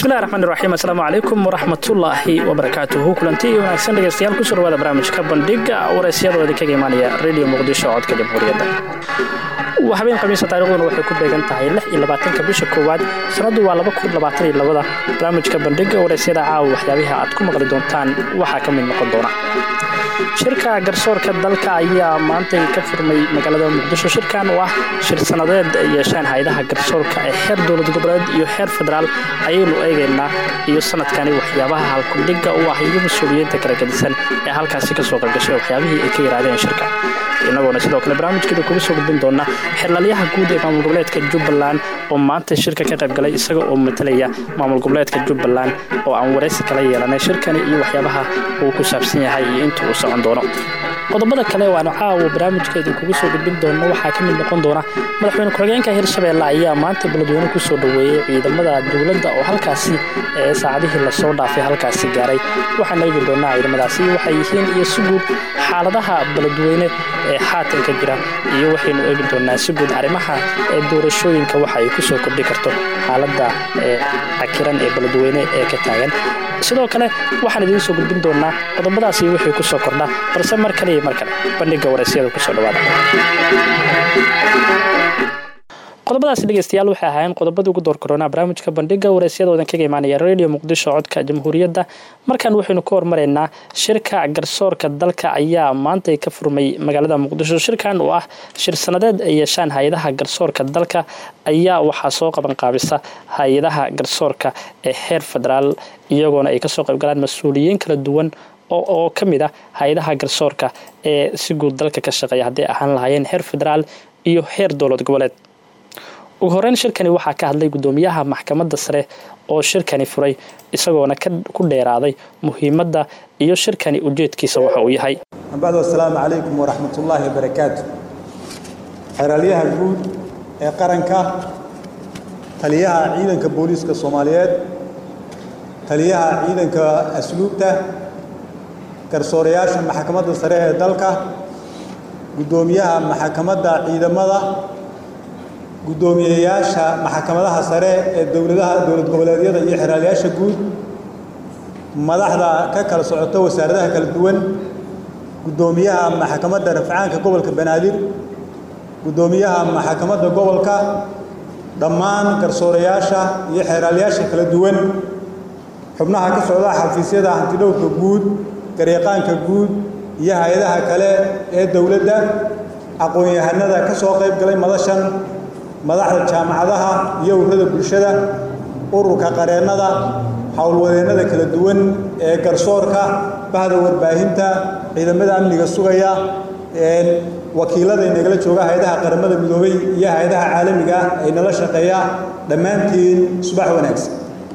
bismillahi raxmaan iraxiim assalaamu calaykum waraxmatullaahi wabarakaatuhu kulanti iyo wanaagsan dhegeystayaal kusoo dhawaada barnaamijka bandhiga waraysyadoo idinkaga imaanaya radio muqdisho codka jamhuuriyadda waa habeen khamiisa taariikhduna waxay ku beegan tahay lix iyo labaatanka bisha koowaad sanaddu waa laba kun labaatan iyo labada barnaamijka bandhiga waraysyada caawa waxyaabaha aad ku maqli doontaan waxaa ka mid noqon doona shirka garsoorka dalka ayaa maantay ka furmay magaalada muqdisho shirkan oo ah shir sanadeed ay yeesheen hay-adaha garsoorka ee xeer dowlad goboleed iyo xeer federaal ayaynu eegaynaa iyo sanadkani waxyaabaha halkudhiga u ah iyo mas-uuliyiinta kala gedisan ee halkaasi kasoo qalgashay waxyaabihii ay ka yidhaahdeen shirka inagoona sidoo kale barnaamijkeeda kuga soo gudbin doona xirlalyaha guud ee maamul goboleedka jubbaland oo maanta shirka ka qayb galay isaga oo matalaya maamul goboleedka jubbaland oo aan waraysi kala yeelanay shirkani iyo waxyaabaha uu ku saabsan yahay iyo inta uu socon doono qodobada kale waanu caawa barnaamijka idinkugu soo gudbin doona waxaa ka mid noqon doona madaxweyne ku-xigeenka hirshabeelle ayaa maanta beledweyne kusoo dhoweeyey ciidamada dowladda oo halkaasi ee saacadihii lasoo dhaafay halkaasi gaaray waxaan eegi doonaa ciidamadaasi waxay yihiin iyo si guud xaaladaha beledweyne ee xaatanka jira iyo waxaynu eegi doonaa si guud arrimaha ee doorashooyinka waxa ay kusoo kordhi karto xaaladda ee cakiran ee beledweyne ee ka taagan sidoo kale waxaan idiin soo gudbin doonaa qodobadaasi wixii ku soo kordha balse mar kale iyo mar kale bandhiga waraysyada kusoo dhawaada qodobadaasi dhegeystayaal waxay ahaayeen qodobadii ugu door koronaa barnaamijka bandhiga waraysyada oodan kaga imaanaya radio muqdisho codka jamhuuriyadda markan waxaynu ka hormaraynaa shirka garsoorka dalka ayaa maantay ka furmay magaalada muqdisho shirkan oo ah shir sanadeed ay yeeshaan hay-adaha garsoorka dalka ayaa waxaa soo qabanqaabisa hay-adaha garsoorka ee heer federaal iyagoona ay kasoo qaybgalaan mas-uuliyiin kala duwan oo ka mid ah hay-adaha garsoorka ee si guud dalka ka shaqeeya hadday ahaan lahaayeen heer federaal iyo heer dowlad goboleed ugu horeyn shirkani waxaa ka hadlay gudoomiyaha maxkamadda sare oo shirkani furay isagoona ku dheeraaday muhiimadda iyo shirkani ujeedkiisa waxa uu yahay bacdu assalaamu calaykum waraxmatullaahi wabarakaatu xeraalyaha guud ee qaranka taliyaha ciidanka booliiska soomaaliyeed taliyaha ciidanka asluubta garsoorayaasha maxkamadda sare ee dalka guddoomiyaha maxkamadda ciidamada guddoomiyeyaasha maxkamadaha sare ee dowladaha dowlad goboleedyada iyo xeraalyaasha guud madaxda ka kala socota wasaaradaha kala duwan guddoomiyaha maxkamadda rafcaanka gobolka banaadir guddoomiyaha maxkamadda gobolka dhammaan garsoorayaasha iyo xeeraalyaasha kala duwan xubnaha ka socda xafiisyada hantidhowrka guud gareeqaanka guud iyo hay-adaha kale ee dowladda aqoon-yahanada ka soo qayb galay madashan madaxda jaamacadaha iyo ururada bulshada ururka qareennada howlwadeennada kala duwan ee garsoorka bahda warbaahinta ciidamada amniga sugaya wakiilada inagala jooga hay-adaha qaramada midoobay iyo hay-adaha caalamiga ah ay nala shaqeeya dhammaantiin subax wanaagsan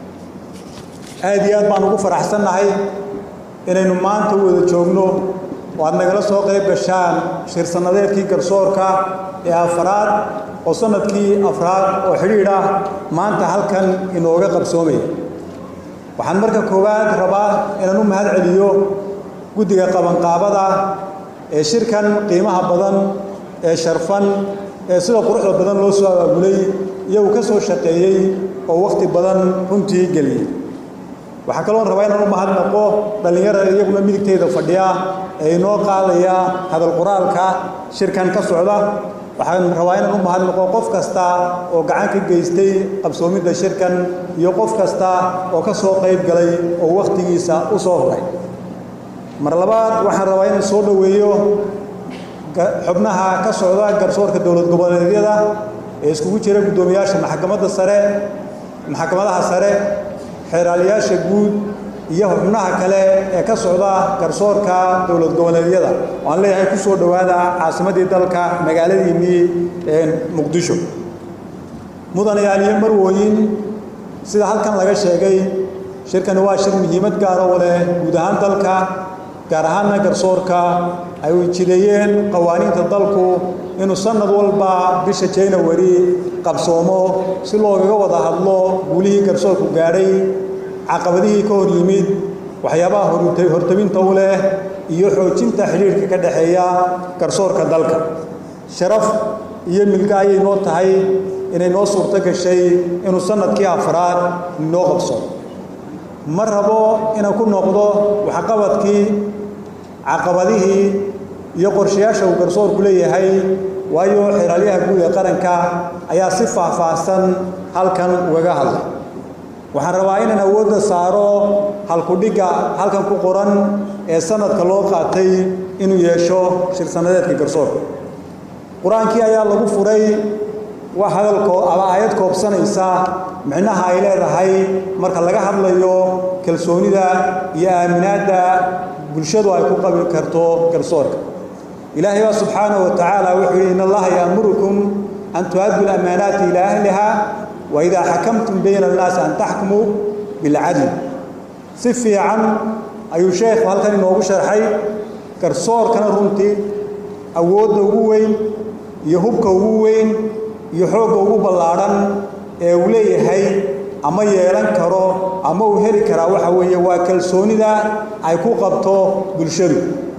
aad iyo aad baan ugu faraxsannahay inaynu maanta u wada joogno oo aad nagala soo qayb gashaan shir sannadeedkii garsoorka ee afraad oo sanadkii afraad oo xidhiidh ah maanta halkan inooga qabsoomaya waxaan marka koowaad rabaa inaan u mahad celiyo guddiga qabanqaabada ee shirkan qiimaha badan ee sharfan ee sida quruxda badan loo soo abaabulay iyagu ka soo shaqeeyey oo wakhti badan runtii geliyey waxaa kaloon rabaa inaan u mahadnaqo dhallinyarada iyaguna midigtayda fadhiya ee inoo qaadaya hadal qoraalka shirkan ka socda waxaan rabaa inaan u mahadnaqo qof kasta oo gacan ka geystay qabsoomidda shirkan iyo qof kasta oo ka soo qayb galay oo wakhtigiisa u soo huray mar labaad waxaan rabaa inaan soo dhoweeyo xubnaha ka socda garsoorka dowlad goboleedyada ee iskugu jira guddoomiyaasha maxkamadda sare maxkamadaha sare xeeraalyaasha guud iyo xubnaha kale ee ka socda garsoorka dowlad goboleedyada waan leeyahay ku soo dhowaada caasimaddii dalka magaaladiinnii muqdisho mudanayaal iyo marwooyin sida halkan laga sheegay shirkani waa shir muhiimad gaara u leh guud ahaan dalka gaar ahaanna garsoorka ay jideeyeen qawaaniinta dalku inuu sannad walba bisha january qabsoomo si loogaga wada hadlo guulihii garsoorku gaadhay caqabadihii ka hor yimid waxyaabaha hortabinta u leh iyo xoojinta xidhiirhka ka dhexeeya garsoorka dalka sharaf iyo milga ayay noo tahay inay noo suurto gashay inuu sannadkii afraad noo qabso ma rabo inaan ku noqdo waxqabadkii caqabadihii iyo qorshayaasha uu garsoorku leeyahay waayo xeraalyaha guud ee qaranka ayaa si faahfaahsan halkan ugaga hadlay waxaan rabaa inaan awoodda saaro halkudhigga halkan ku qoran ee sanadka loo qaatay inuu yeesho shir-sanadeedka garsoorka qur-aankii ayaa lagu furay wax hadalkoo ama aayad koobsanaysa micnaha ay leedahay marka laga hadlayo kalsoonida iyo aaminaadda bulshadu ay ku qabi karto garsoorka ilaahay baa subxaanahu wa tacaala wuxuu yidhi in allaha yaamurukum an tu'addu lamaanaati ilaa ahliha wa idaa xakamtum bayna annaasi an taxkumuu bilcadl si fiican ayuu sheekhu halkan inoogu sharxay garsoorkana runtii awoodda ugu weyn iyo hubka ugu weyn iyo xoogga ugu ballaadhan ee uu leeyahay ama yeelan karo ama uu heli karaa waxa weeye waa kalsoonida ay ku qabto bulshadu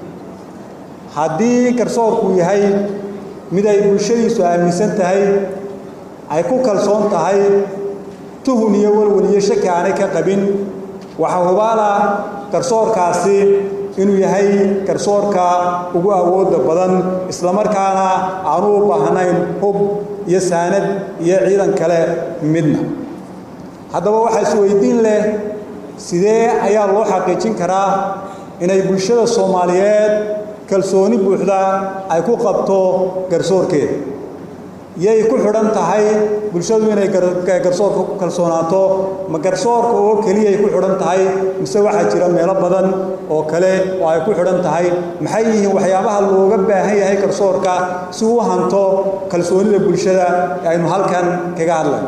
haddii garsoorku yahay mid ay bulshadiisu aaminsan tahay ay ku kalsoon tahay tuhun iyo walwal iyo shaki aanay ka qabin waxaa hubaala garsoorkaasi inuu yahay garsoorka ugu awoodda badan islamarkaana aanu u baahnayn hub iyo saanad iyo ciidan kale midna haddaba waxaa isweydiin leh sidee ayaa loo xaqiijin karaa inay bulshada soomaaliyeed kalsooni buuxda ay ku qabto garsoorkeeda yay ku xidhan tahay bulshadu inay garsoorka ku kalsoonaato ma garsoorka oo keliyay ku xidhan tahay mise waxaa jira meelo badan oo kale oo ay ku xidhan tahay maxay yihiin waxyaabaha looga baahan yahay garsoorka si uu hanto kalsoonida bulshada ee aynu halkan kaga hadlayno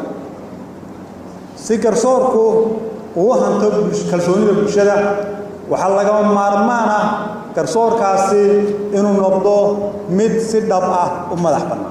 si garsoorku uu hanto kalsoonida bulshada waxaa lagama maarmaan ah garsoorkaasi inuu noqdo mid si dhab ah u madax bannaan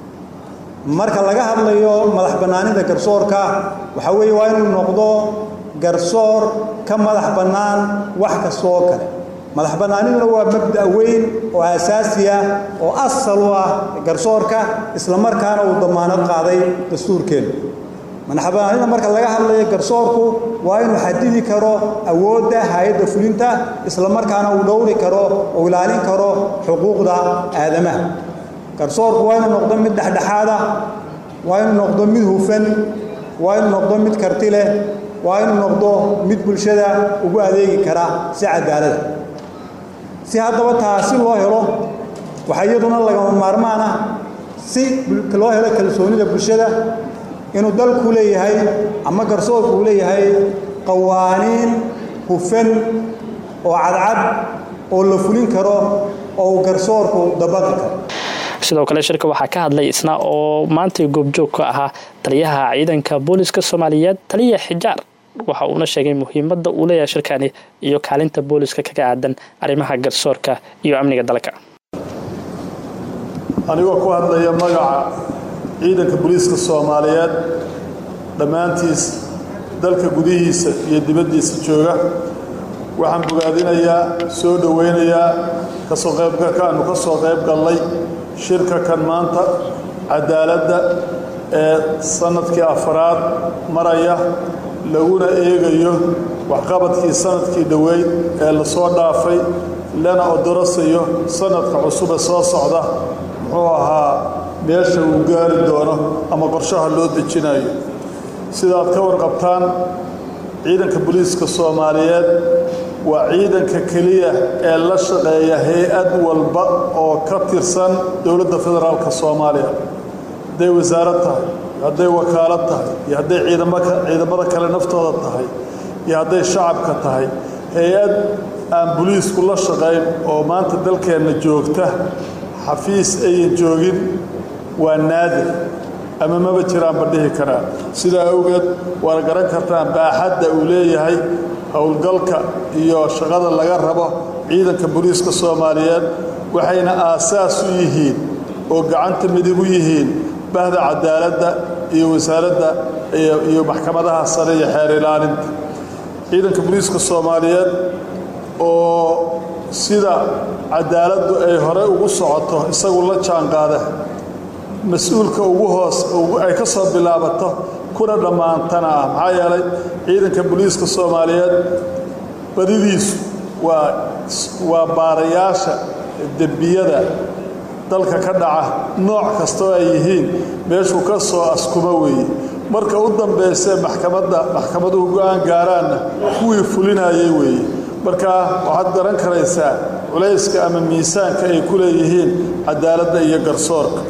marka laga hadlayo madax bannaanida garsoorka waxaa weeye waa inuu noqdo garsoor ka madax bannaan wax kasta oo kale madax bannaaniduna waa mabda' weyn oo asaasi ah oo asal u ah garsoorka islamarkaana uu damaanad qaaday dastuurkeenu madax bannaanida marka laga hadlayo garsoorku waa inuu xadidi karo awoodda hay-adda fulinta islamarkaana uu dhowri karo oo ilaalin karo xuquuqda aadamaha garsoorku waa inuu noqdo mid dhexdhexaada waa inuu noqdo mid hufan waa inuu noqdo mid karti leh waa inuu noqdo mid bulshada ugu adeegi kara si cadaalada si haddaba taasi loo helo waxaa iyaduna lagama maarmaan ah si loo helo kalsoonida bulshada inuu dalku leeyahay ama garsoorku uu leeyahay qawaaniin hufan oo cadcad oo la fulin karo oo uu garsoorku dabaqi karo sidoo kale shirka waxaa ka hadlay isna oo maantay goobjoog ka ahaa taliyaha ciidanka booliska soomaaliyeed taliya xijaar waxa uuna sheegay muhiimadda uu leeyahay shirkani iyo kaalinta booliska kaga aadan arrimaha garsoorka iyo amniga dalka anigoo ku hadlaya magaca ciidanka booliiska soomaaliyeed dhammaantiis dalka gudihiisa iyo dibaddiisa jooga waxaan bogaadinayaa soo dhowaynayaa kasoo qaybgalka aanu ka soo qayb gallay shirka kan maanta cadaaladda ee sannadkii afaraad maraya laguna eegayo waxqabadkii sannadkii dhoweyd ee la soo dhaafay lana odorasayo sannadka cusube soo socda muxuu ahaa meesha uu gaari doono ama qorshaha loo dejinayo sidaad ka warqabtaan ciidanka booliiska soomaaliyeed waa ciidanka keliya ee la shaqeeya hay-ad walba oo ka tirsan dowladda federaalka soomaaliya hadday wasaarad tahay iyo hadday wakaalad tahay iyo hadday ciidamada kale naftooda tahay iyo hadday shacabka tahay hay-ad aan boliisku la shaqayn oo maanta dalkeenna joogta xafiis ayan joogin waa naadir ama maba jiraanba dhihi karaa sidaa awgeed waad garan kartaan baaxadda uu leeyahay howlgalka iyo shaqada laga rabo ciidanka booliiska soomaaliyeed waxayna aasaas u yihiin oo gacanta midig u yihiin bahda cadaaladda iyo wasaaradda iyo maxkamadaha sare iyo xeer ilaalinta ciidanka booliiska soomaaliyeed oo sida cadaaladdu ay hore ugu socoto isagu la jaanqaada mas-uulka ugu hoos ay ka soo bilaabato kuna dhammaantana ah maxaa yeelay ciidanka booliiska soomaaliyeed badidiisu waa waa baarayaasha dembiyada dalka ka dhaca nooc kastoo ay yihiin meeshuu ka soo askuma weeye marka u dambaysee maxkamadda maxkamaduhu go-aan gaaraanna kuwii fulinayay weeye marka waxaad garan karaysaa culayska ama miisaanka ay ku leeyihiin cadaaladda iyo garsoorka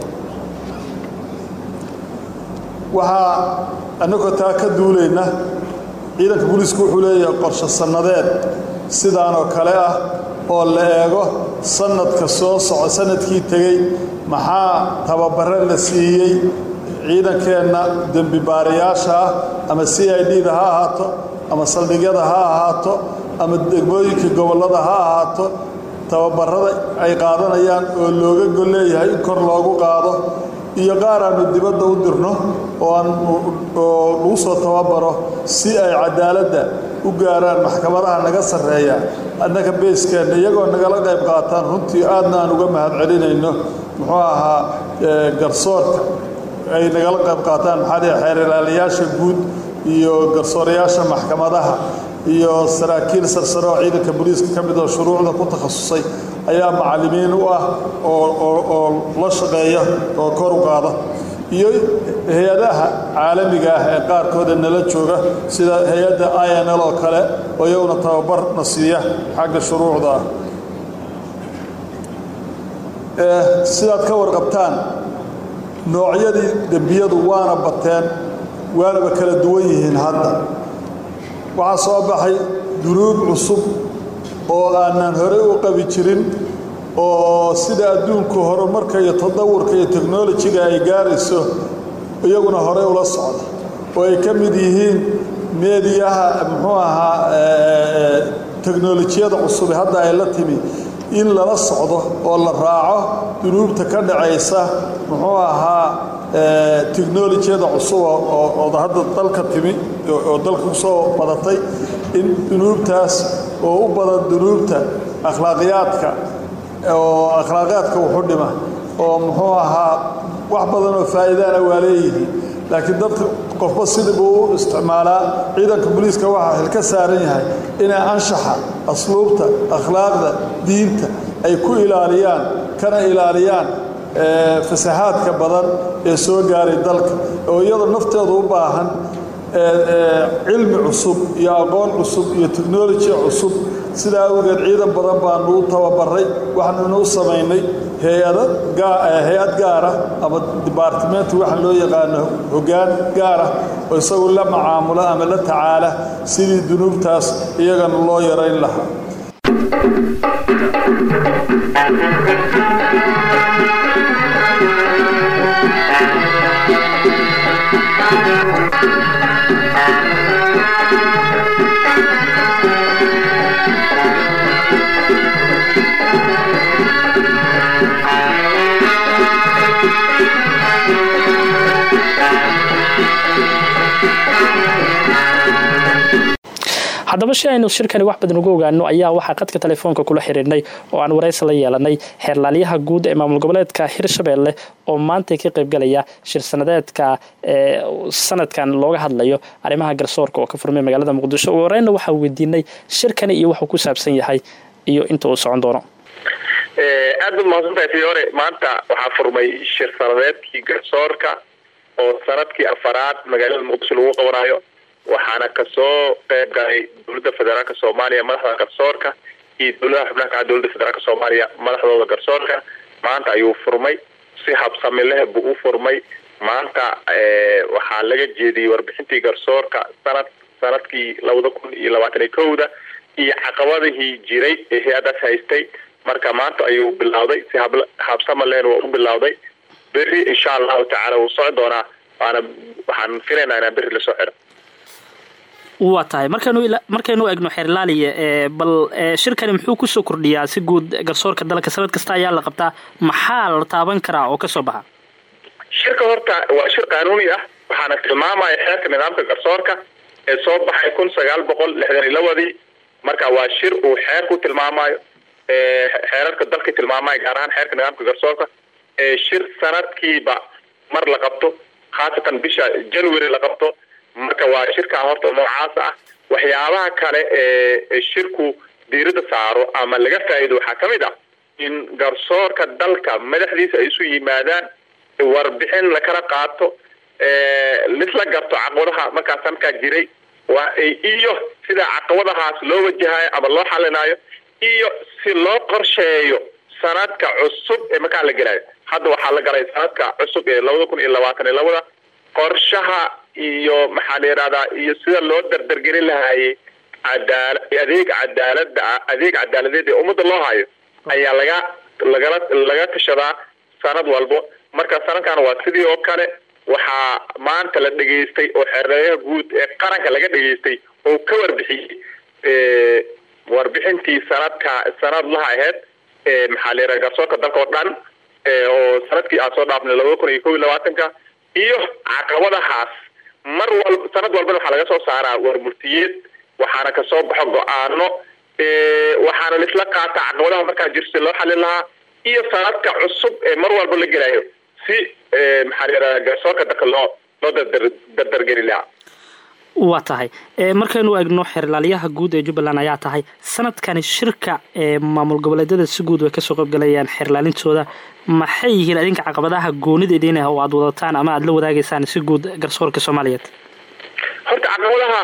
waxaa annagoo taa ka duulayna ciidanka booliisku wuxuu leeyahay qorshe sannadeed sidaanoo kale ah oo la eego sanadka soo soco sanadkii tegey maxaa tababare la siiyey ciidankeenna dembi baarayaasha ah ama c i d da ha ahaato ama saldhigyada ha ahaato ama degmooyinka gobollada ha ahaato tababarada ay qaadanayaan oo looga gol leeyahay in kor loogu qaado iyo qaar aanu dibadda u dirno oo aan oo lagu soo tababaro si ay cadaaladda u gaaraan maxkamadaha naga sarreeya annaga beeskeenna iyagoo nagala qayb qaataan runtii aadna aan uga mahad celinayno muxuu ahaa garsoorka ay nagala qayb qaataan maxaa dhihi xeer ilaaliyaasha guud iyo garsoorayaasha maxkamadaha iyo saraakiil sarsare oo ciidanka booliiska ka mid oo shuruucda ku takhasusay ayaa macallimiin u ah oo la shaqeeya oo kor u qaada iyo hay-adaha caalamiga ah ee qaarkooda nala jooga sida hay-adda i n l oo kale oo iyaguna tababarna siiya xagga shuruucda ah sidaad ka warqabtaan noocyadii dembiyadu waana bateen waanaba kala duwan yihiin hadda waxaa soo baxay dunuub cusub oo aanan horey u qabi jirin oo sida adduunku horumarka iyo tadawurka iyo teknolojiga ay gaarayso iyaguna horey ula socda oo ay ka mid yihiin meediyaha muxuu ahaa teknolojiyada cusub hadda ay la timi in lala socdo oo la raaco dunuubta ka dhacaysa muxuu ahaa technolojiyada cusub oo hadda dalka timi oo dalka kusoo badatay in dunuubtaas oo u badan dunuubta akhlaaqiyaadka oo akhlaaqiyaadka wuxu dhima oo muxuu ahaa wax badan oo faa'iidaana waa leeyihiin laakiin dadka qofba sidii buu u isticmaalaa ciidanka booliiska waxaa xil ka saaran yahay inay anshaxa asluubta akhlaaqda diinta ay ku ilaaliyaan kana ilaaliyaan fasahaadka badan ee soo gaaray dalka oo iyadoo nafteedu u baahan cilmi cusub iyo aqoon cusub iyo technoloji cusub sidaa awgeed ciidan badan baanu u tababaray waxaanuna u samaynay hay-ado hay-ad gaara ama dibaartimenti waxa loo yaqaano hoggaan gaara oo isagu la macaamula ama la tacaala sidii dunuubtaas iyagana loo yarayn lahaa haddaba si aynu shirkani wax badan uga ogaano ayaa waxaa qadka telefoonka kula xiriirnay oo aan waraysi la yeelanay xeerlaalyaha guud ee maamul goboleedka hirshabelle oo maanta ka qaybgalaya shir sanadeedka ee sanadkan looga hadlayo arrimaha garsoorka oo ka furmay magaalada muqdisho ugu horeyna waxaa weydiinay shirkani iyo waxuu ku saabsan yahay iyo inta uu socon doono aad baad mahadsantahay fiyoore maanta waxaa furmay shir sanadeedkii garsoorka oo sanadkii afaraad magaalada muqdisho lagu qabanayo waxaana kasoo qayb galay dowladda federaalka soomaaliya madaxda garsoorka iyo dowladaha xubnaha kaca dowladda federaalka soomaaliya madaxdooda garsoorka maanta ayuu furmay si habsami leh buu u furmay maanta waxaa laga jeediyey warbixintii garsoorka sanad sanadkii labada kun iyo labaatan iyo kowda iyo caqabadihii jiray ee hay-adaas haystay marka maanta ayuu bilowday si habsama lehna waa u bilowday berri insha allahu tacaala wuu socon doonaa waana waxaan filaynaa inaan berri lasoo xidho waa tahay markaynu markaynu egno xeerlaaliya bal shirkani muxuu kusoo kordhiyaa si guud garsoorka dalka sanad kasta ayaa la qabtaa maxaa la taaban karaa oo kasoo baxa shirka horta waa shir qaanuuni ah waxaana tilmaamaya xeerka nidaamka garsoorka ee soo baxay kun sagaal boqol lixdan iyo labadii marka waa shir uu xeer ku tilmaamayo xeerarka dalka tilmaamayo gaar ahaan xeerka nidaamka garsoorka ee shir sanadkiiba mar la qabto khaasatan bisha january la qabto marka waa shirkaa horta noocaas ah waxyaabaha kale ee shirku diirada saaro ama laga faa'iido waxaa ka mid ah in garsoorka dalka madaxdiisa ay isu yimaadaan warbixin lakala qaato lisla garto caqabadaha markaas markaa jiray waa iyo sida caqabadahaas loo wajahayo ama loo xalinayo iyo si loo qorsheeyo sanadka cusub ee markaa la gelayo hadda waxaa la galay sanadka cusub ee labada kun iyo labaatan iyo labada qorshaha iyo maxaa la yidhahdaa iyo sida loo dardargelin lahaayey cadaala adeeg cadaalada adeeg cadaaladeed ee ummadda loo hayo ayaa laga lagala laga tashadaa sanad walbo marka sanadkan waa sidii oo kale waxaa maanta la dhegaystay oo xereeyaha guud ee qaranka laga dhegaystay oo ka warbixiyey warbixintii sanadka sanadlaha aheyd maxaa la yidhaha garsoorka dalka oo dhan oo sanadkii aan soo dhaafnay labada kun iyo kob iyo labaatanka iyo caqabadahaas mar walba sanad walbana waxaa laga soo saaraa warmurtiyeed waxaana kasoo baxo go-aano waxaana laisla qaataa caqabadaha markaa jirta loo xalin lahaa iyo sanadka cusub ee mar walba la gelayo si maxaa la yidhahda garsoorka dalka loo loo dardar dardargeli lahaa waa tahay markaynu eegno xeerlaaliyaha guud ee jubbaland ayaa tahay sanadkani shirka ee maamul goboleedyada si guud way kasoo qaybgalayaan xeerlaalintooda maxay yihiin adinka caqabadaha goonideediin ah oo aada wadataan ama aada la wadaageysaan si guud garsoorka soomaaliyeed horta caqabadaha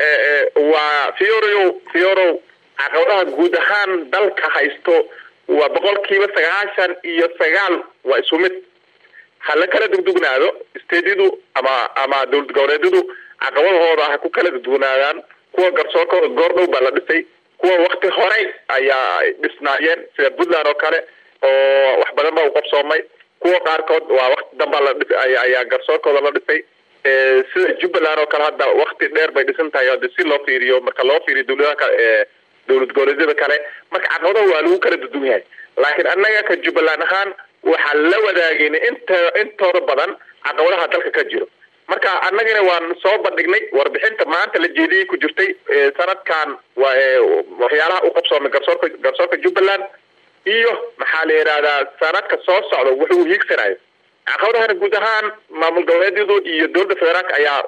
waa fiorow fiorow caqabadaha guud ahaan dalka haysto waa boqolkiiba sagaashan iyo sagaal waa isu mid ha la kala dugdugnaado steedyadu ama ama dowlad goboleedyadu caqabadahooda ha ku kala dugdugnaadaan kuwa garsoorkooda goor dhow baa la dhisay kuwa wakti horey ayaa dhisnaayeen sida puntland oo kale oo wax badan ba u qabsoomay kuwa qaarkood waa wakti dambaa la dhis ayaa garsoorkooda la dhisay sida jubbaland oo kale hadda wakti dheer bay dhisan tahay hade si loo fiiriyo marka loo fiiriyo dowladaha kale ee dowlad goboleedyada kale marka caqabadaha waa lagu kala dudun yahay laakiin annaga ka jubbaland ahaan waxaa la wadaagayna inta intooda badan caqabadaha dalka ka jiro marka annagana waan soo bandhignay warbixinta maanta la jeediyey ku jirtay sanadkan waa waxyaalaha u qabsoomay garsoorka garsoorka jubbaland iyo maxaa la yidhahdaa sanadka soo socda wuxuu hiigsanayo caqabadahana guud ahaan maamul goboleedyadu iyo dowladda federaalka ayaa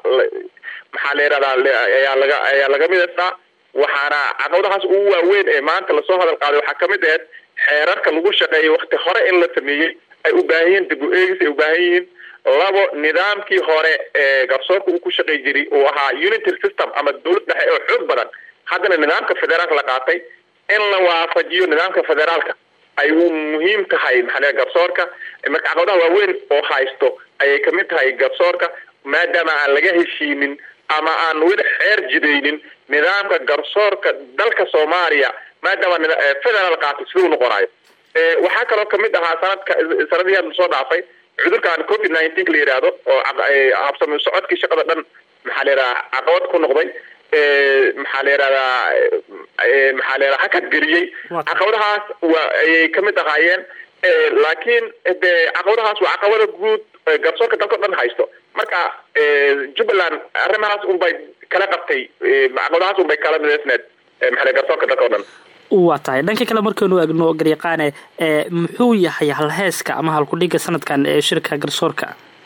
maxaa la yidhahdaa ayaa laga ayaa laga midaysaa waxaana caqabadahaas ugu waaweyn ee maanta lasoo hadal qaaday waxaa kamid aheyd xeerarka lagu shaqeeyay wakti hore in la sameeyey ay u baahan yihiin dib u eegis ay u baahan yihiin labo nidaamkii hore ee garsoorka uu ku shaqey jiray uu ahaa unitary system ama dowlad dhexe oo xoog badan haddana nidaamka federaalka la qaatay in la waafajiyo nidaamka federaalka ay u muhiim tahay maxaa garsoorka marka caqabadaha waaweyn oo haysto ayay kamid tahay garsoorka maadaama aan laga heshiinin ama aan weli xeer jidaynin nidaamka garsoorka dalka soomaaliya maadaama federaal qaatay siduu noqonayo waxaa kaloo kamid ahaa sanadka sanadihii hadda soo dhaafay cudurkan covid nineteen la yidhaahdo oo habsami socodkii shaqada dhan maxaa la yidhaha caqabad ku noqday maxaa la yidhahdaa maxaa la yidhaha hakad geliyey caqabadahaas waa ayay kamid ahaayeen laakiin de caqabadahaas waa caqabada guud garsoorka dalka o dhan haysto marka jubbaland arrimahaas unbay kala qabtay caqabadahaas unbay kala midaysneed maxaa garsoorka dalka o dhan waa tahay dhanka kale markaynu eegno garyaqaane muxuu yahay halheeska ama halkudhiga sanadkan ee shirka garsoorka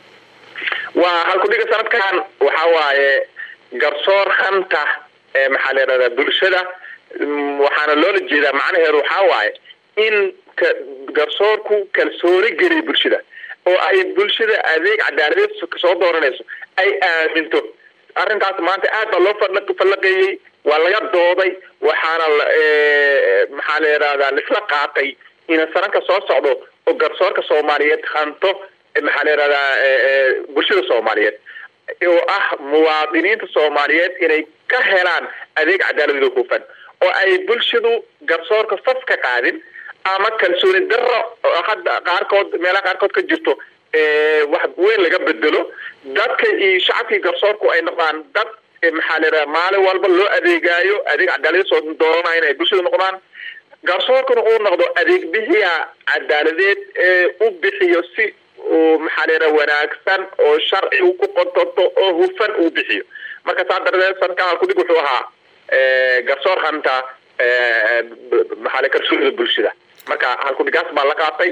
waa halkudhiga sanadkan waxa waaye garsoor hanta ee maxaa la yidhahdaa bulshada waxaana loola jeedaa macnaheedu waxaa waaye in garsoorku kalsooni geliya bulshada oo ay bulshada adeeg cadaaladeed soo dooranayso ay aaminto arrintaas maanta aad baa loo fallaqeeyey waa laga dooday waxaana maxaa la yidhahdaa laisla qaatay in sananka soo socdo oo garsoorka soomaaliyeed hanto maxaa la yidhahdaa bulshada soomaaliyeed oo ah muwaadiniinta soomaaliyeed inay ka helaan adeeg cadaaladeeda hufan oo ay bulshadu garsoorka fas ka qaadin ama kalsooni daro hadda qaarkood meelaha qaarkood ka jirto wax weyn laga bedelo dadka iyo shacabkii garsoorku ay noqdaan dad maxaa la yidhaha maalin walba loo adeegaayo adeeg cadaalad soo doonanayo in ay bulshada noqdaan garsoorkuna uu noqdo adeeg bixiya cadaaladeed ee u bixiyo si uu maxaa la yidhaha wanaagsan oo sharci uu ku qotorto oo hufan uu bixiyo marka saa darteed sanadkan halkudhig wuxuu ahaa garsoor hanta maxaa la kalsoonida bulshada marka halkudhigaas baa la qaatay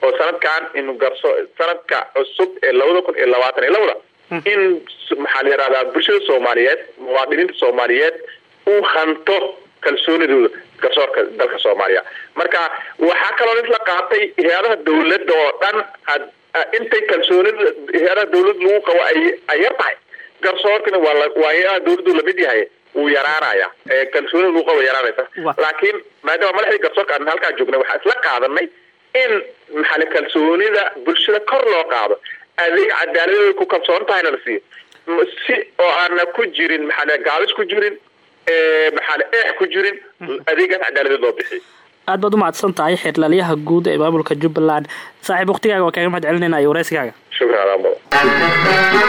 oo sanadkan in garso sanadka cusub ee labada kun iyo labaatan iyo labada in maxaa la yidhahdaa bulshada soomaaliyeed muwaadiniinta soomaaliyeed uu hanto kalsoonidooda garsoorka dalka soomaaliya marka waxaa kaloo isla qaatay hay-adaha dawladda oo dhan intay kalsoonida hay-adaha dawlad lagu qabo ay ay yar tahay garsoorkana waa waa hay-adaha dawladdu lamid yahay wuu yaraanaya kalsoonida lagu qabo yaraanaysa laakiin maadaama madaxdii garsoorka aan halkaa joognay waxaa isla qaadanay in maxaale kalsoonida bulshada kor loo qaado adeeg cadaaladooda ku kalsoon tahayna la siiyo si oo aana ku jirin maxaale gaabis ku jirin maxaale eex ku jirin adeegaas cadaaladeed loo bixiyo aad baad u mahadsan tahay xeerlaalyaha guud ee maamulka jubbaland saaxiib waktigaaga waa kaaga mahad celinayna iyo wareysigaaga shukran adaa mudan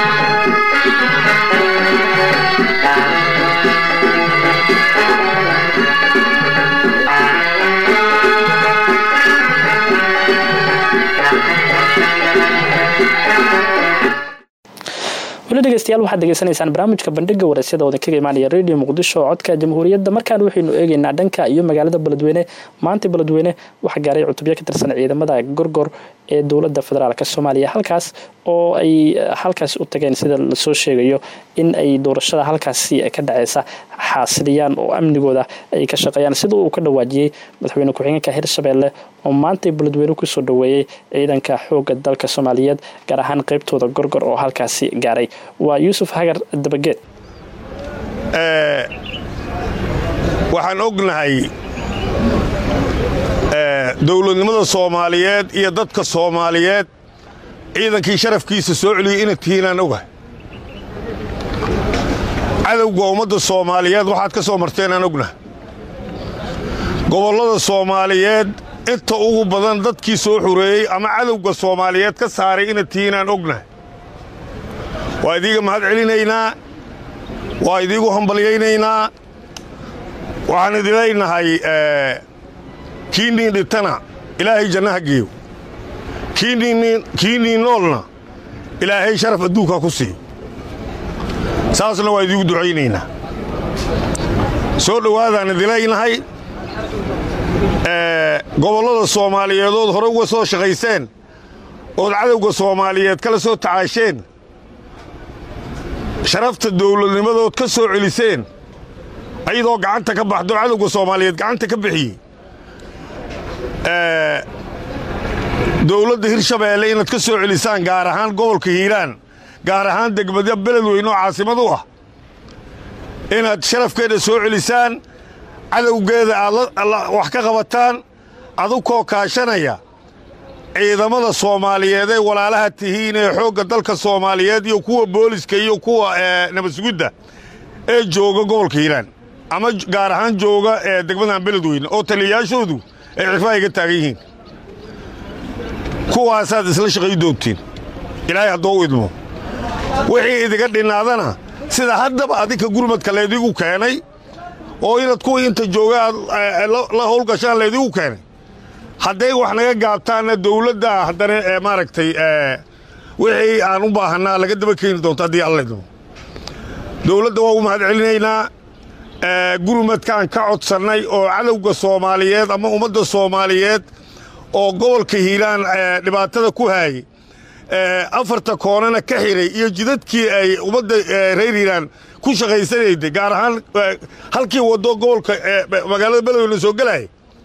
weli dhegeystayaal waxaad degeysanaysaan barnaamijka bandhiga wareysyada oodan kaga imaanaya radio muqdisho codka jamhuuriyadda markaan waxaynu eegeynaa dhanka iyo magaalada beledweyne maanta beledweyne waxaa gaaray cutubyo ka tirsan ciidamada gorgor ee dowladda federaalk soomaaliya halkaas oo ay halkaas u tageen sida lasoo sheegayo in ay doorashada halkaasi ka dhaceysa xaasiliyaan oo amnigooda ay ka shaqeeyaan sida uu ka dhawaajiyey madaxweyne ku-xigeenka hirshabeelle oo maantay beledweyne kusoo dhaweeyey ciidanka xooga dalka soomaaliyeed gaar ahaan qeybtooda gorgor oo halkaasi gaaray waa yuusuf hagar dabageed waxaan ognahay dowladnimada soomaaliyeed iyo dadka soomaaliyeed ciidankii sharafkiisa soo celiyey inad tihiinaan ogahay cadowga ummadda soomaaliyeed waxaad ka soo marteenaan ognahay gobollada soomaaliyeed inta ugu badan dadkii soo xureeyey ama cadowga soomaaliyeed ka saaray inad tihiinaan ognahay waa idiiga mahad celinaynaa waa idiigu hambalyaynaynaa waxaan idin leynahay kii niin dhintana ilaahay jannaha geeyo kii niin noolna ilaahay sharaf adduunkaa ku siiyo saasna waa idiigu ducaynaynaa soo dhowaadaan idin leynahay gobollada soomaaliyeedood hore uga soo shaqayseen ood cadowga soomaaliyeed kala soo tacaasheen sharafta dawladnimadood ka soo celiseen ayadoo gacanta ka baxdo cadowga soomaaliyeed gacanta ka bixiyey dowladda hirshabeelle inaad ka soo celisaan gaar ahaan gobolka hiiraan gaar ahaan degmada beledweyne oo caasimad u ah inaad sharafkeeda soo celisaan cadowgeeda aad wax ka qabataan adukoo kaashanaya ciidamada soomaaliyeed ee walaalaha tihiin ee xoogga dalka soomaaliyeed iyo kuwa booliska iyo kuwa nabadsugidda ee jooga gobolka hiiraan ama gaar ahaan jooga ee degmadan beledweyne oo taliyayaashoodu ay cirfaaha ga taagan yihiin kuwaasaad isla shaqay doontiin ilaahay haddoo u idmo wixii idiga dhinnaadana sida haddaba adinka gurmadka laydigu keenay oo inaad kuwii inta jooga aad la howlgashaan laydigu keenay hadday wax naga gaabtaanna dawladda haddana ee maaragtay wixii aan u baahannaa laga daba keeni doonto haddii alla idmo dawladda waa u mahad celinaynaa gurmadkaan ka codsannay oo cadowga soomaaliyeed ama ummadda soomaaliyeed oo gobolka hiiraan dhibaatada ku haayey afarta koonana ka xiray iyo jidadkii ay ummadda reer hiiraan ku shaqaysanayday gaar ahaan halkii waddo gobolka magaalada beledweyne soo gelaya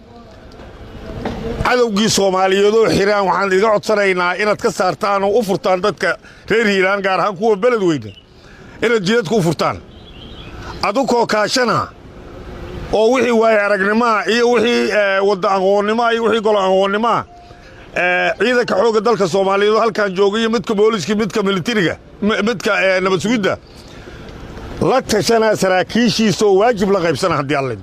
cadowgii soomaaliyeed oo xiraan waxaan idiga codsanaynaa inaad ka saartaan oo u furtaan dadka reer hiiraan gaar ahaan kuwa beledweyne inaad jidadka u furtaan adukoo kaashana oo wixii waaye aragnimaa iyo wixii wadda aqoonnimaa iyo wixii golo aqoonnimaa ciidanka xoogga dalka soomaaliyeed oo halkan jooga iyo midka booliska midka militariga midka nabad sugidda la tashanaa saraakiishiisa oo waajib la qaybsana haddii alla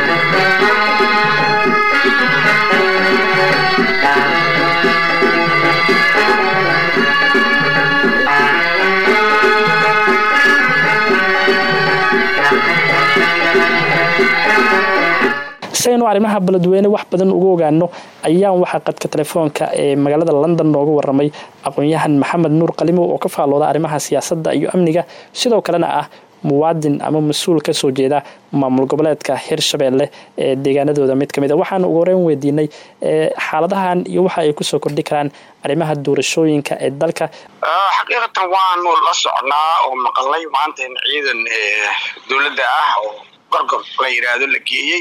si aynu arrimaha beledweyne wax badan uga ogaano ayaan waxaa qadka telefoonka ee magaalada london nooga waramay aqoon-yahan maxamed nuur qalimow oo ka faalooda arrimaha siyaasadda iyo amniga sidoo kalena ah muwaadin ama mas-uul kasoo jeeda maamul goboleedka hirshabelle ee deegaanadooda mid kamid a waxaanu ugu horeyn weydiinay xaaladahan iyo waxa ay kusoo kordhi karaan arrimaha doorashooyinka ee dalka xaqiiqatan waanu la socnaa oo maqalnay maanta in ciidan dowladda ah oo gorgor la yidhaahdo la geeyey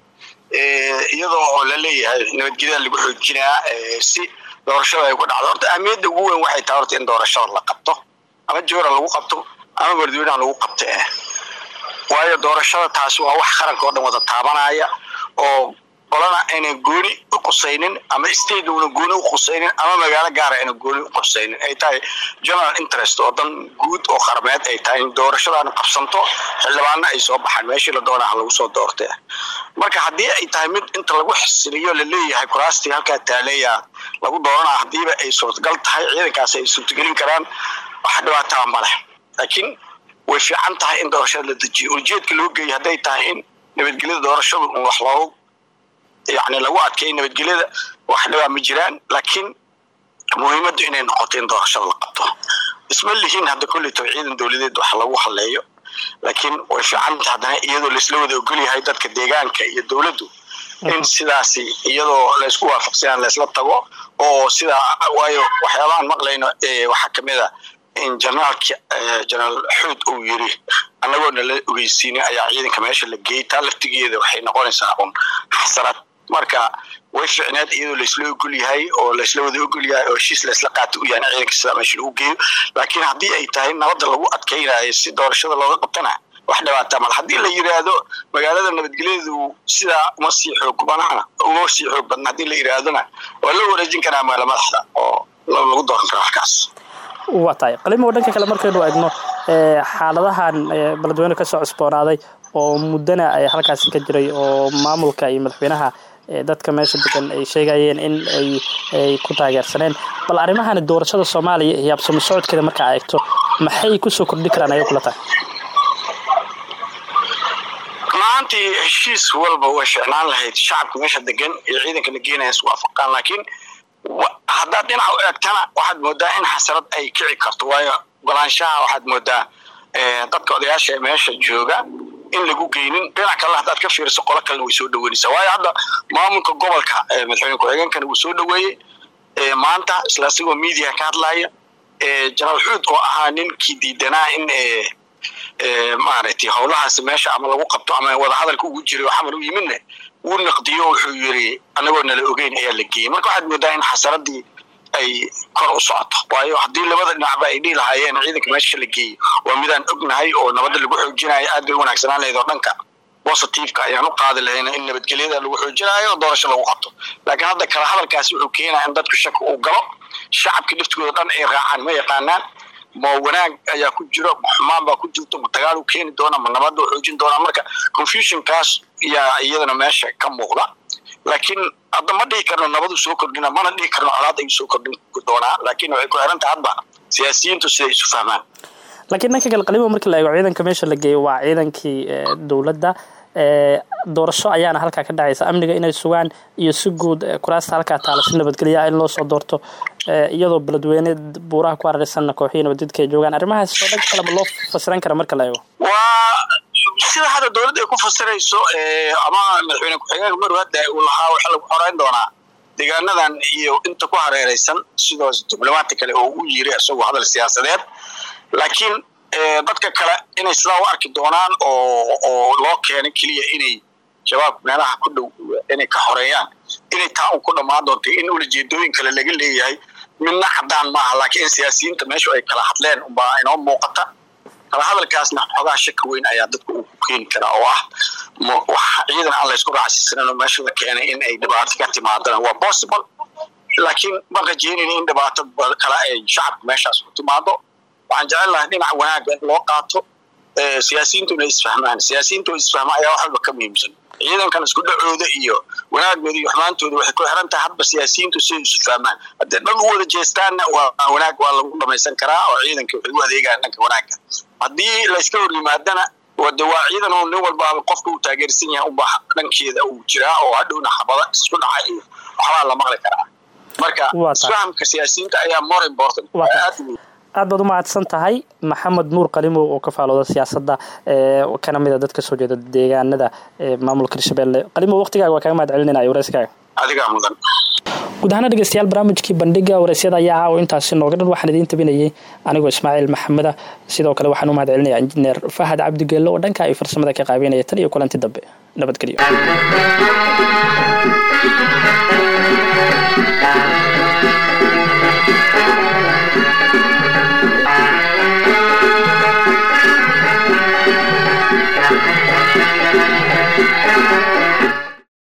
iyadoo oo la leeyahay nabadgelyada lagu xoojinaa si doorashada ay ku dhacdo horta ahmiyadda ugu weyn waxay tahay horta in doorashada la qabto ama joora lagu qabto ama mardweynaha lagu qabto eh waayo doorashada taasi waa wax qaranka oo dhan wada taabanaya oo qolana aynan gooni u qusaynin ama state una gooni u qusaynin ama magaalo gaara aynan gooni u qusaynin ay tahay general interest oo dan guud oo qarameed ay tahay in doorashadan qabsanto xildhibaana ay soo baxaan meeshii la doonaha lagu soo doortay marka haddii ay tahay mid inta lagu xisiliyo laleeyahay kuraastii halkaa taaleeya lagu dooranaa haddiiba ay suurtagal tahay ciidankaasi ay suurtagelin karaan wax dhibaataa ma leh laakiin way fiican tahay in doorashada la dejiyo ujeedka loo geeyay hadday tahay in nabadgelyada doorashadu un wax loogu yani lagu adkeeyo nabadgelyada wax dhibaa ma jiraan laakiin muhiimaddu inay noqoto in doorashada la qabto isma lihiin hadda koleyto ciidan dowladeed wax lagu haleeyo laakiin way fiican tahay haddana iyadoo laisla wada ogolyahay dadka deegaanka iyo dowladdu in sidaasi iyadoo laysku waafaqsanaan laysla tago oo sidaa waayo waxyaabahan maqlayno waxaa kamid a in generaalki generaal xuud uu yiri annagoo nala ogeysiinay ayaa ciidanka meesha la geeyey taa laftigeeda waxay noqonaysaa un xasarad marka way ficneed iyadoo laysla ogol yahay oo laysla wada ogol yahay oo heshiis laysla qaata u yahay ciidanka sidaa meesha lagu geeyo laakiin haddii ay tahay nabadda lagu adkaynayo si doorashada looga qabtana wax dhibaataa mal haddii la yidhaahdo magaalada nabadgelyadeedu sidaa uma sii xoog banana uma sii xoog badna haddii la yidhaahdona waa loo wareejin karaa magaala madaxda oo lagu dooran karo halkaas waa tahay qalimo dhanka kale markaynu eegno xaaladahan beledweyne kasoo cusboonaaday oo muddana ay halkaasi ka jiray oo maamulka iyo madaxweynaha dadka meesha degan ay sheegayeen in ay ku taageersaneen bal arrimahani doorashada soomaaliya iyo habsamo socodkeeda markaa eegto maxay kusoo kordhi karaan ayay kula tahay maantii heshiis walba way ficnaan lahayd shacabka meesha degan iyo ciidanka la geenaya isku waafaqaan laakiin haddaad dhinaca u eegtana waxaad moodaa in xasarad ay kici karto waayo golaanshaha waxaad moodaa dadka odayaasha meesha jooga in lagu geynin dhinac kalena haddaad ka fiiriso qolo kalena way soo dhaweynaysaa waayo hadda maamulka gobolka madaxweyne ku-xigeenkana wuu soo dhaweeyey maanta isla isagoo media ka hadlaya jenaraal xuud oo ahaa ninkii diidanaa in maaragtay howlahaasi meesha ama lagu qabto ama wadahadalka ugu jiray oo xamar u yimidna wuu naqdiyo wuxuu yiri anagoo nala ogeyn ayaa la geeyey marka waxaad moodaa in xasaradii ay kor u socoto waayo haddii labada dhinacba ay dhihi lahaayeen ciidanka meesha la geeyey waa midaan ognahay oo nabadda lagu xoojinayo aad bay u wanaagsanaan lahayd oo dhanka positiveka ayaan u qaadi lahayna in nabadgelyada lagu xoojinayo oo doorasho lagu qabto laakiin hadda kala hadalkaasi wuxuu keenaya in dadku shaki uu galo shacabka laftigooda dhan ay raacaan ma yaqaanaan ma wanaag ayaa ku jiro ma xumaan baa ku jirto ma dagaal u keeni doona ma nabadda u xoojin doona marka confusionkaas yaa iyadana meesha ka muuqda laakiin hadda ma dhihi karno nabadu soo kordhina mana dhihi karno colaad ay soo kordhin doonaa laakiin waxay ku xiran tahay hadba siyaasiyiintu siday isu fahmaan laakiin dhanka kale qalimo markii la eego ciidanka meesha la geeyo waa ciidankii dowladda doorasho ayaana halkaa ka dhacaysa amniga inay sugaan iyo si guud kuraasta halkaa taala si nabadgelya in loo soo doorto iyadoo beledweyne buuraha ku ararsanna kooxihii nabadjidka ay joogaan arrimahaas oo dhanka kaleba loo fasiran kara marka la eego waa sida hadda dowladda ay ku fasirayso ama madaxweyne ku-xigeenka maru hadda uu lahaa waxa lagu xoreyn doonaa deegaanadan iyo inta ku hareeraysan sidoos diblomaati kale oo u yiri isagoo hadal siyaasadeed laakiin dadka kale inay sidaa u arki doonaan oo oo loo keenay keliya inay shabaab meelaha ku dhow inay ka xoreeyaan inay taa un ku dhammaan doonto in ulajeedooyin kale laga leeyahay midna caddaan maaha laakiin in siyaasiyiinta meeshu ay kala hadleen unbaa inoo muuqata kala hadalkaasna xogaa shaki weyn ayaa dadka uu ku keeni karaa oo ah wax ciidan aan laysku raacsiisanin oo meesha la keenay in ay dhibaato ka timaadana waa possible laakiin ma rajeynayna in dhibaato kale ay shacabka meeshaas ku timaado waxaan jecel lahay dhinac wanaaga in loo qaato siyaasiyiintuna isfahmaan siyaasiyiinta oo isfahma ayaa wax walba ka muhiimsan ciidankan isku dhacooda iyo wanaagooda iyo xumaantooda waxay ku xiran tahay hadba siyaasiyiintu siday isu fahmaan haddii dhan u wada jeestaanna waa wanaag waa lagu dhamaysan karaa oo ciidanka waxay u adeegaan dhanka wanaagga haddii layska hor yimaadana wade waa ciidan oo nin walbaaba qofka uu taageersan yahay unba dhankeeda uu jiraa oo hadhowna xabada isku dhaca iyo waxbaa la maqli karaa marka isfahamka siyaasiyiinta ayaa more important aad baad u mahadsan tahay maxamed nuur qalimow oo ka faalooda siyaasadda kana mid a dad kasoo jeeda deegaanada maamulka hirshabelle qalimow waqtigaaga waa kaga mahad celinayna wareyskaaga adigaa mudan guud ahaana dhegeystayaal barnaamijkii bandhiga wareysyada ayaa caawa intaasi nooga dhan waxaan idiin tabinayay anigoo ismaaciil maxameda sidoo kale waxaan u mahad celinaya injineer fahad cabdigeelle oo dhanka ay farsamada ka qaabeynaya tan iyo kulanti dambe nabadgelyo